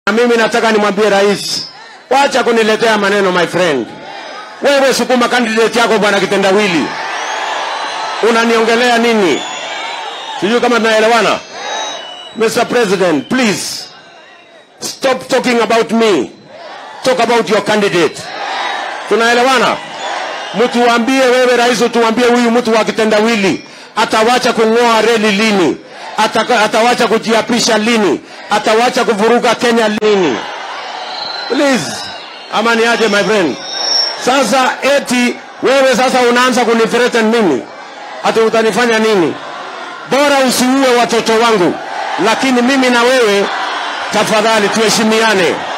Na mimi nataka nimwambie rais, wacha kuniletea maneno my friend. Wewe sukuma candidate yako bwana Kitendawili, unaniongelea nini? Sijui kama tunaelewana. Mr. President, please stop talking about me, talk about your candidate. Tunaelewana? Mtuambie wewe rais, utuambie huyu mtu wa Kitendawili atawacha kung'oa reli lini? Ataka, atawacha kujiapisha lini? Atawacha kuvuruga Kenya lini? Please, ama ni aje my friend? Sasa eti wewe sasa unaanza kunithreaten mimi, ati utanifanya nini? Bora usiue watoto wangu, lakini mimi na wewe tafadhali tuheshimiane.